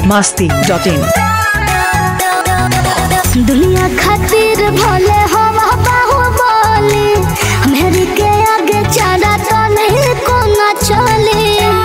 masti dot in. दुनिया खातिर भले हवा बाहुबली मेरे के आगे चला तो नहीं कोना चले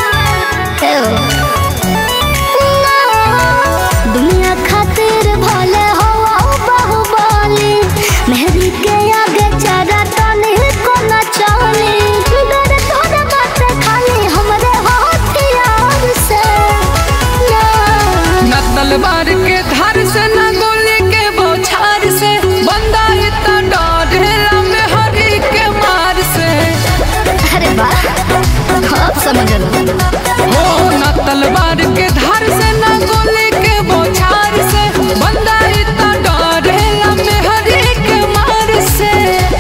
दुनिया खातिर भले हवा बाहुबली मेरे के आगे चला तो नहीं कोना चले डर थोड़ा बात खाली हमरे हथियार से ना न तलवार के धार से न गोली के बौछार से बंदा इतना डरेला में हरी के मार से अरे वाह अब समझ लो हो न तलवार के धार से न गोली के बौछार से बंदा इतना डरेला में हरी के मार से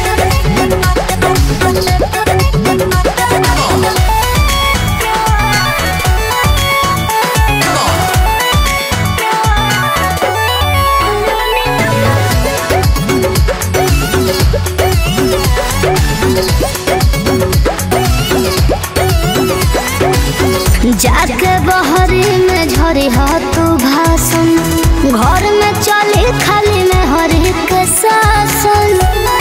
जाके बहरी में झरी हा तू भाषण घर में चली खाली में हरी के शासन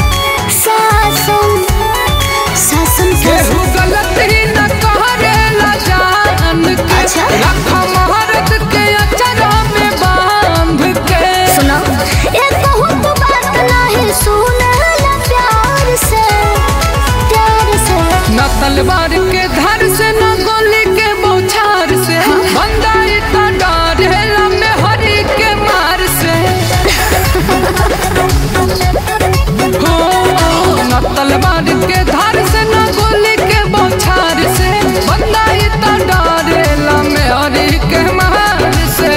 शासन शासन केहू शासन गलती न करेला जान के अच्छा। रख महारत के अचरा में बांध के सुनो ये कहूँ तो बात नहीं सुने ला प्यार से प्यार से न तलवार के धार से न गोली के बौछार से बंदा इतना डरेला में हरी के मार से हो न तलवार के धार से न गोली के बौछार से बंदा इतना डरेला में हरी के मार से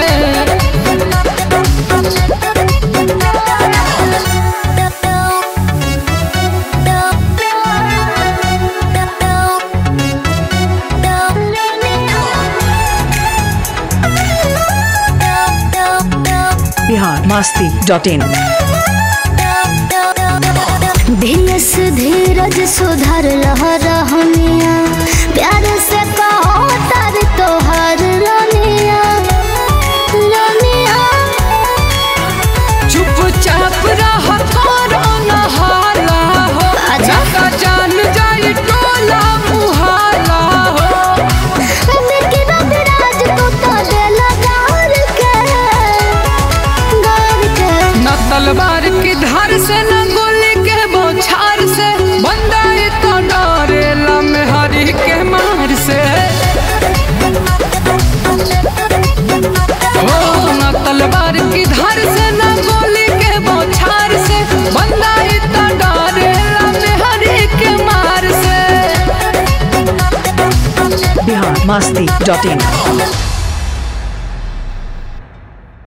Bihar masti dot in. धीरज धीरज सुधर रह रहनिया प्यार से कहो तर तोहर रनिया रनिया चुपचाप रह करो न हाला हो अच्छा। जका जान जाई टोला मुहाला हो लेकिन अभिराज को तो दिल गार के गार के न तलवार की धार से न गोली के बौछार से बंदा तो डरेला में हरी के मार से हो न तलवार की धार से न गोली के बौछार से बंदा तो डरेला में हरी के मार से Bihar masti dot in.